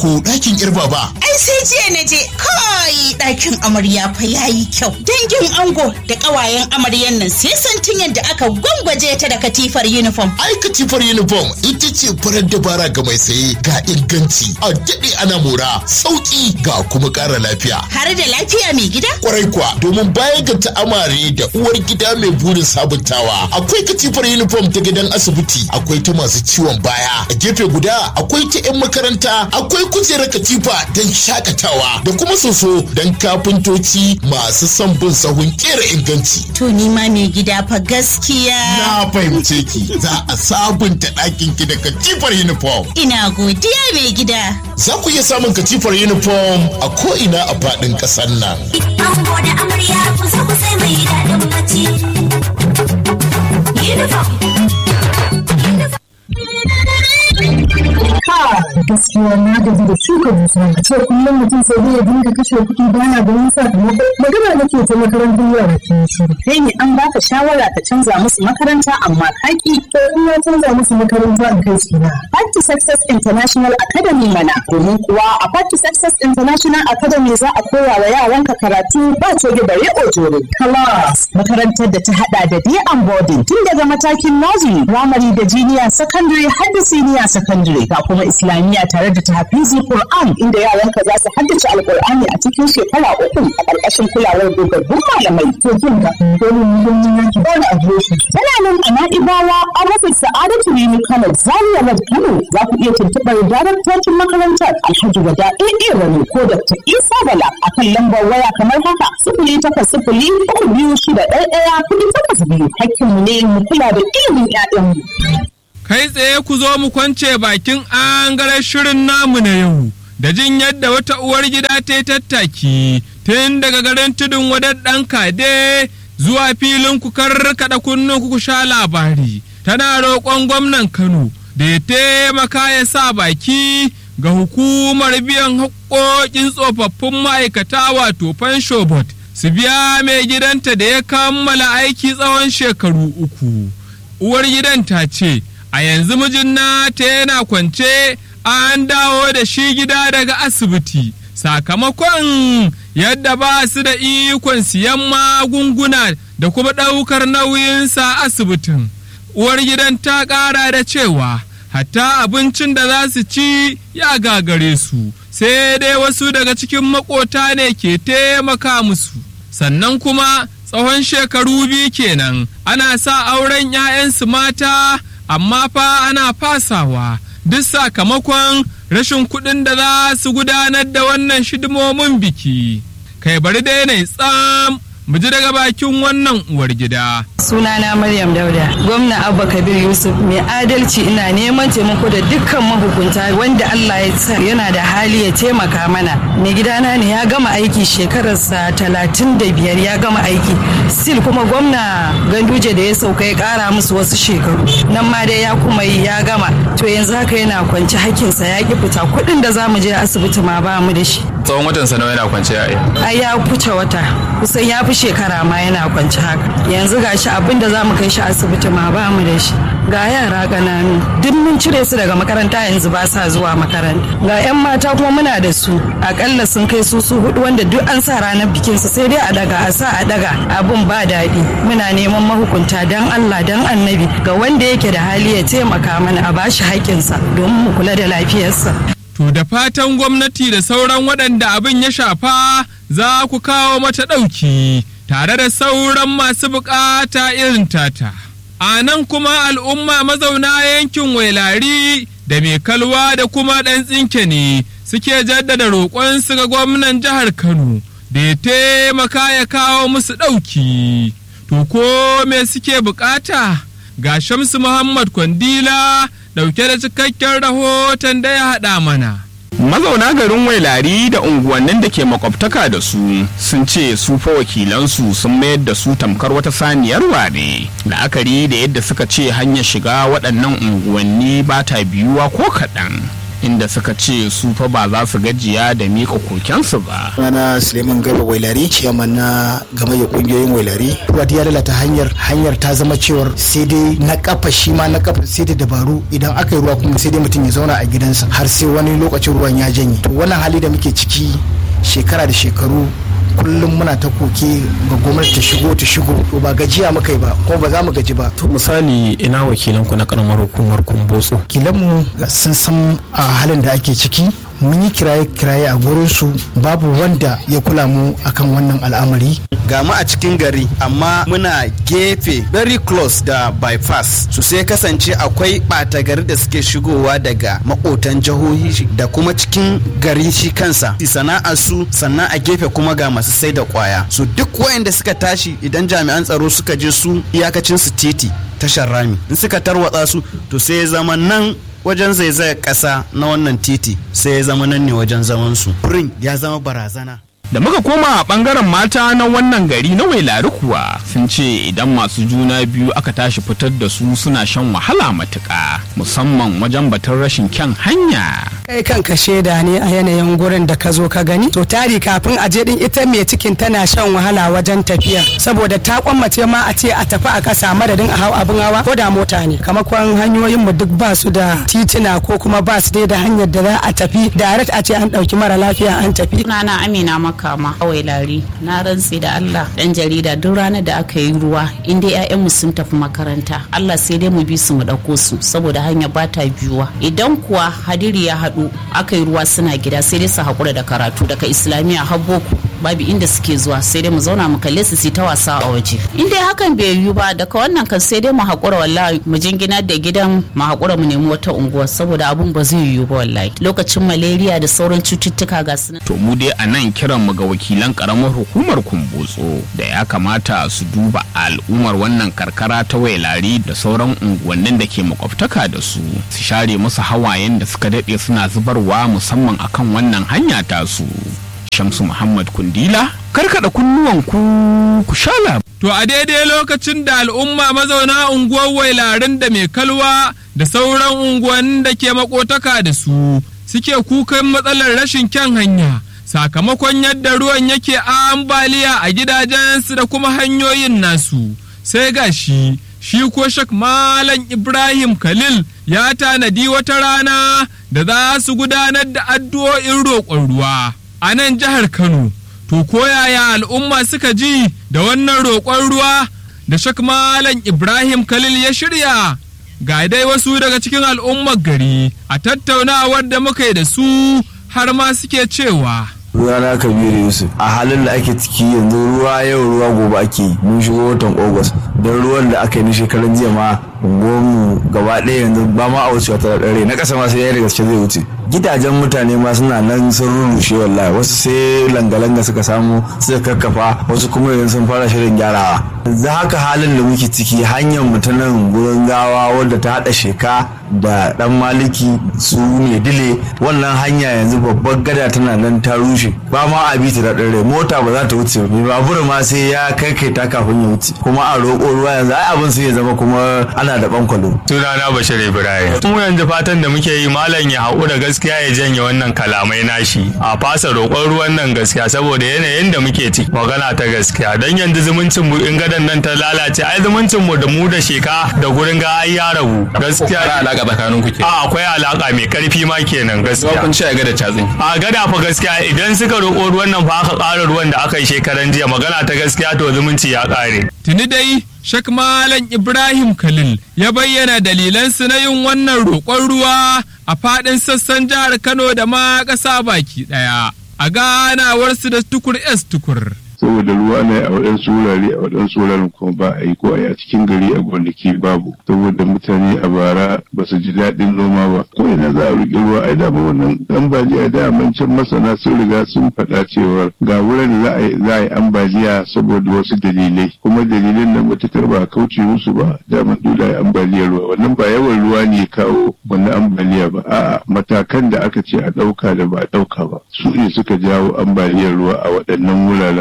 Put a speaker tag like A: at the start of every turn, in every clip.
A: ko ɗakin yar baba?
B: Ai sai jiya na je kai ɗakin amarya fa yayi kyau. Dangin ango da ƙawayen amaryan nan sai santin yadda aka gwangwaje ta da katifar uniform.
A: Ai katifar uniform ita ce farar dabara ga mai saye ga inganci a daɗe ana mora sauƙi ga kuma ƙara lafiya.
B: Har da lafiya mai gida?
A: Kwarai kuwa domin baya ga ta'amare da uwar gida mai burin sabuntawa akwai katifar uniform ta gidan asibiti akwai ta masu ciwon baya a gefe guda akwai ta 'yan makaranta akwai kujerar katifa don shakatawa da kuma soso don kafintoci masu son bin sahun kera inganci.
B: To ni ma mai gida fa gaskiya.
A: Na fahimce ki za a sabunta ɗakin ki da katifar uniform.
B: Ina godiya mai gida.
A: Za ku iya samun katifar uniform a ko'ina a faɗin ƙasar nan.
C: Ango da amarya kusa kusa mai daɗin bacci. Uniform.
D: gaskiya na gaji da shuka dusa a ce kullum mutum sai zai dinga kashe kuɗi baya ganin sakamako magana nake ta makarantar yara ke shiru
E: kai ne an baka shawara ka canza musu makaranta amma kaki
D: to in na canza musu makaranta in kai su na
E: Party Success International Academy mana domin kuwa a Party Success International Academy za a koya wa yaranka karatu ba coge bare ojore class makarantar da ta hada da day and boarding tun daga matakin nursery primary da junior secondary har da senior secondary ga kuma islamiyya tare da tahfizi Qur'an inda yaranka za su haddace alqur'ani a cikin shekara uku a ƙarƙashin kulawar dogaggun malamai
D: to kin ga dole mu mun yi ki ba da adireshi
E: tana nan a Na'ibawa an rufe Sa'adatu Rimi Kano Zaria Road Kano za ku iya tuntuɓar daraktocin makarantar Alhaji Wada AA Rani ko Dr. Isa Bala a kan lambar waya kamar haka sifili takwas sifili uku biyu shida ɗaya ɗaya kuɗi takwas biyu hakkinmu ne mu kula da ilimin 'ya'yanmu.
F: Kai tsaye ku zo mu kwance bakin angaren shirin namu na yau da jin yadda wata uwar gida ta yi tattaki tun daga garin tudun wadar ɗan kade zuwa filin ku karkaɗa kunnen ku sha labari tana roƙon gwamnan Kano da ya taimaka ya sa baki ga hukumar biyan haƙoƙin tsofaffin ma'aikata wato fanshobot su biya mai gidanta da ya kammala aiki tsawon shekaru uku. Uwar gidan ta ce, a yanzu mijin nata yana kwance an dawo da shi gida daga asibiti sakamakon yadda ba su da ikon siyan magunguna da kuma ɗaukar nauyinsa asibitin. Uwar gidan ta ƙara da cewa hatta abincin da za su ci ya gagare su sai dai wasu daga cikin makota ne ke taimaka musu sannan kuma tsawon shekaru biyu kenan ana sa auren 'ya'yansu mata amma fa ana fasawa duk sakamakon rashin kuɗin da za su gudanar da wannan shidimomin biki kai bari dai na tsam mu ji daga bakin wannan uwar gida.
G: Sunana Maryam Dauda, gwamna Abba Kabir Yusuf mai adalci ina neman taimako da dukkan mahukunta wanda Allah ya sa yana da hali ya taimaka mana. Mai gidana ne ya gama aiki shekararsa talatin da biyar ya gama aiki. Sil kuma gwamna Ganduje da ya sauka ya kara musu wasu shekaru. Nan ma dai ya kuma yi ya gama. To yanzu haka yana kwance hakinsa ya ki fita kuɗin da za mu je asibiti ma ba mu da shi.
F: Tsawon watan sa yana kwance a
G: Ai ya fice wata kusan ya fi shekara ma yana kwance haka. Yanzu gashi abin da za mu kai shi asibiti ma ba mu da shi ga yara ƙananu duk mun cire su daga makaranta yanzu ba sa zuwa makaranta ga 'yan mata kuma muna da su akalla sun kai su su hudu wanda duk an sa ranar bikin su sai dai a daga a sa a daga abun ba daɗi muna neman mahukunta dan Allah dan annabi ga wanda yake da hali ya taimaka mana a bashi haƙƙinsa domin mu kula da lafiyarsa
F: To da fatan gwamnati da sauran waɗanda abin ya shafa za ku kawo mata ɗauki tare da sauran masu bukata irin tata. A nan kuma al'umma mazauna yankin wailari da mai kalwa da kuma ɗan tsinke ne suke jaddada roƙonsu ga gwamnan jihar Kano da ya taimaka ya kawo musu ɗauki. To ko me suke bukata? Ga Shamsu Muhammad Kwandila ɗauke da cikakken rahoton da ya haɗa mana.
H: mazauna garin wailari da unguwannin da ke makwabtaka da su sun ce su fa wakilansu sun mayar da su tamkar wata saniyar ware la'akari da yadda suka ce hanyar shiga waɗannan unguwanni ba ta biyuwa ko kaɗan inda suka ce su fa ba za su gajiya da miƙa kokensu ba.
I: Rana Suleiman Garba Wailari, ciyaman na gamayyar kungiyoyin Wailari. Ruwa ya lalata hanyar, hanyar ta zama cewar sai dai na kafa shi ma na kafa sai da dabaru idan aka yi ruwa kuma sai dai mutum ya zauna a gidansa har sai wani lokacin ruwan ya janye. To wannan hali da muke ciki shekara da shekaru kullum muna ta koke ga gwamnati ta shigo ta shigo to ba gajiya muka yi ba kuma ba za mu gaji ba
J: to misali ina wakilan ku na karamar hukumar kumbotso
I: kilanmu sun san a halin da ake ciki mun yi kiraye-kiraye a gurinsu babu wanda ya kula mu akan wannan al'amari
K: ga mu a cikin gari amma muna gefe very close da bypass su sai kasance akwai ɓata gari da suke shigowa daga makotan jihohi da kuma cikin gari shi kansa sana'ar su sannan a gefe kuma ga masu sai da kwaya su duk wayanda suka tashi idan jami'an tsaro suka je su iyakacin su titi tashar rami in suka tarwatsa su to sai ya zama nan wajen zaizayar ƙasa na wannan titi sai ya zama nan ne wajen zaman su ya zama barazana
H: da muka koma a bangaren mata na wannan gari na wailari kuwa sun ce idan masu juna biyu aka tashi fitar da su suna shan wahala matuƙa musamman wajen batun rashin kyan hanya
L: kai kanka shaida ne a yanayin gurin da ka zo ka gani to tari kafin a je din ita mai cikin tana shan wahala wajen tafiya saboda ta kwammace ma a ce a tafi a kasa madadin a hau abin hawa ko da mota ne kamakon hanyoyin mu duk ba su da titina ko kuma ba su dai da hanyar da za a tafi direct a ce an dauki mara lafiya an tafi
M: na amina makama kawai lari na rantse da Allah dan jarida duk ranar da aka yi ruwa in dai ƴaƴanmu sun tafi makaranta Allah sai dai mu bi su mu dauko su saboda hanya ba ta biyuwa idan kuwa hadiri ya haɗu aka yi ruwa suna gida sai dai su haƙura da karatu daga islamiyya har boko babu inda suke zuwa sai dai mu zauna mu kalle su ta wasa a waje in dai hakan bai yiwu ba daga wannan kan sai dai mu haƙura wallahi mu jingina da gidan mu haƙura mu nemi wata unguwa saboda abun ba zai yiwu ba wallahi lokacin malaria da sauran cututtuka ga su
H: to mu dai a nan kiran mu ga wakilan karamar hukumar kumbotso da ya kamata su duba al'ummar wannan karkara ta wailari da sauran unguwannin da ke makwabtaka da su su share musu hawayen da suka daɗe suna zubarwa musamman akan wannan hanya tasu Shamsu Muhammad Kundila, karkada kunnuwanku ku sha
F: To a daidai lokacin da al'umma mazauna unguwar wailarin da mai kalwa da sauran unguwannin da ke makotaka da su suke kukan matsalar rashin kyan hanya sakamakon yadda ruwan yake ambaliya a gidajensu da kuma hanyoyin nasu sai ga shi shi ko shak malam Ibrahim Khalil ya tanadi wata rana da za su gudanar da addu'o'in roƙon ruwa. a nan jihar Kano. To koyaya al'umma suka ji da wannan roƙon ruwa da Shak Malam Ibrahim Khalil ya shirya ga dai wasu daga cikin al'ummar gari a tattaunawar da muka yi da su har ma suke cewa.
N: Rana Kabiru Yusuf a halin da ake ciki yanzu ruwa yau ruwa gobe ake yi mun shigo watan Ogos don ruwan da aka yi na shekaran jiya ma mu gaba ɗaya yanzu ba ma a wucewa ta ɗare na ƙasa ma sai ya da gaske zai wuce gidajen mutane ma suna nan sun rurrushe wallahi wasu sai langa-langa suka samu suka kakkafa wasu kuma yanzu sun fara shirin gyarawa za haka halin da muke ciki hanyar mu ta nan gurin gawa wadda ta haɗa sheka da ɗan maliki su ne dile wannan hanya yanzu babbar gada tana nan ta rushe ba ma a bi ta da ɗare mota ba za ta wuce ba babur ma sai ya kai kai ta kafin ya wuce kuma a roƙo ruwa yanzu ai abin sai ya zama kuma ana da bankwalo.
O: Sunana Bashir Ibrahim. Mu yanzu fatan da muke yi malam ya haƙura gaskiya ya janye wannan kalamai nashi a fasa roƙon ruwan nan gaskiya saboda yanayin da muke ciki magana ta gaskiya dan yanzu zumuncin mu in gadan nan ta lalace ai zumuncin mu da mu da sheka da gurin ga ai ya rabu gaskiya.
J: Akwai alaka tsakanin ku ke.
O: A akwai alaka mai karfi ma kenan gaskiya.
J: Kun ce a gada catsin.
O: A gada fa gaskiya idan suka roƙo ruwan nan fa aka ƙara ruwan da aka yi shekaran jiya magana ta gaskiya to zumunci ya ƙare.
F: Tuni dai Shek Malam Ibrahim Khalil ya bayyana dalilansu na yin wannan roƙon ruwa a faɗin sassan jihar Kano da ma ƙasa baki ɗaya. A ganawarsu da tukur S tukur.
P: saboda ruwa ne a waɗansu wurare a waɗansu wuraren kuma ba a yi ko a yi a cikin gari a gonaki babu saboda mutane a bara ba su ji daɗin noma ba ko ina za a riƙe ruwa ai dama wannan ambaliya da can masana sun riga sun faɗa cewa ga wurin da za a yi ambaliya saboda wasu dalilai kuma dalilan nan matukar ba a kauce musu ba dama dole a yi ambaliyar ruwa wannan ba yawan ruwa ne kawo wannan ambaliya ba a'a matakan da aka ce a ɗauka da ba a ɗauka ba su ne suka jawo ambaliyar ruwa a waɗannan wuraren a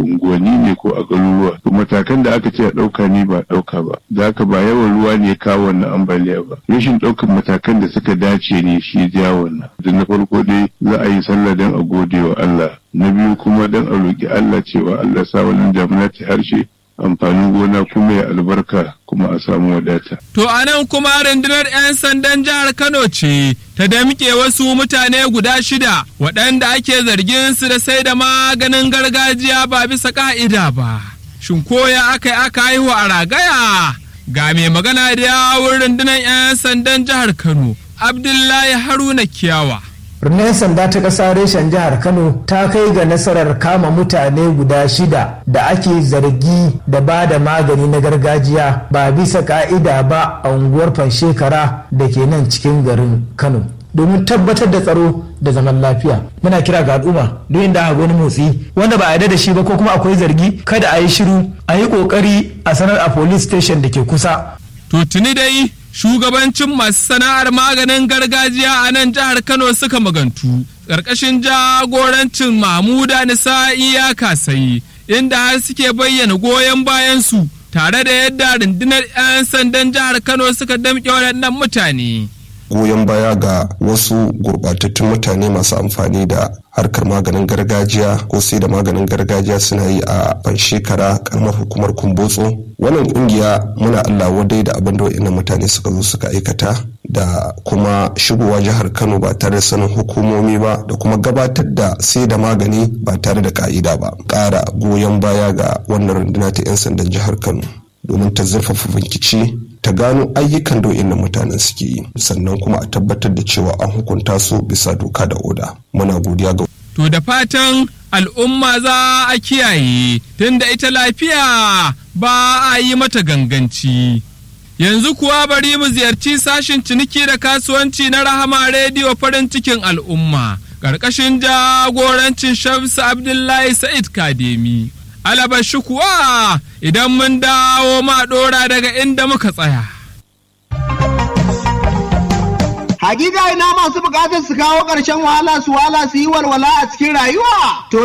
P: unguwanni ne ko a garuruwa to matakan da aka ce a ɗauka ne ba ɗauka ba da haka ba yawan ruwa ne ya kawo wannan ambaliya ba rashin ɗaukan matakan da suka dace ne shi ya ja wannan da na farko dai za a yi sallah don a gode wa Allah na biyu kuma don a roƙi Allah cewa Allah sa wannan damuna ta harshe amfanin gona kuma ya albarka kuma a samu wadata.
F: To a nan kuma rundunar 'yan sandan jihar Kano ce ta damƙe wasu mutane guda shida waɗanda ake zargin su da sai da maganin gargajiya ba bisa ka'ida ba. Shin koya aka yi aka haihu a ragaya? Ga mai magana da yawun rundunar 'yan sandan jihar Kano, Abdullahi Haruna Kiyawa.
Q: Rundunar sanda ta ƙasa reshen jihar Kano ta kai ga nasarar kama mutane guda shida da ake zargi da ba da magani na gargajiya ba bisa ka'ida ba a unguwar Fanshekara da ke nan cikin garin Kano. domin tabbatar da tsaro da zaman lafiya muna kira ga al'umma duk inda aka wani motsi wanda ba a yarda da shi ba ko kuma akwai zargi kada a yi shiru a yi kokari a sanar a police station da ke kusa
F: to tuni dai shugabancin masu sana'ar maganin gargajiya a nan jihar Kano suka magantu ƙarƙashin jagorancin Mahmuda Nisa'i ya kasayi inda har suke bayyana goyon bayan su tare da yadda rundunar 'yan sandan jihar Kano suka damƙe waɗannan mutane.
R: goyon baya ga wasu gurɓatattun mutane masu amfani da harkar maganin gargajiya ko sai da maganin gargajiya suna yi a ban shekara karamar hukumar kumbotso wannan kungiya muna allah wadai da abin da wa'annan mutane suka zo suka aikata da kuma shigowa jihar kano ba tare da sanin hukumomi ba da kuma gabatar da sai da magani ba tare da ka'ida ba ƙara goyon baya ga wannan runduna ta 'yan sandan jihar kano domin ta zurfafa bincike ta gano ayyukan da wa'annan mutanen suke yi sannan kuma a tabbatar da cewa an hukunta su bisa doka da oda muna godiya ga
F: To da fatan al'umma za a kiyaye tunda ita lafiya ba a yi mata ganganci. Yanzu kuwa bari mu ziyarci sashin ciniki da kasuwanci na Rahama Rediyo farin cikin al'umma, ƙarƙashin jagorancin Shamsu Abdullahi Sa'id Kademi. Alabashi kuwa idan mun dawo ma ɗora daga inda muka tsaya.
S: Hakika ina masu bukatar su kawo ƙarshen wahala su wala su yi walwala a cikin rayuwa. To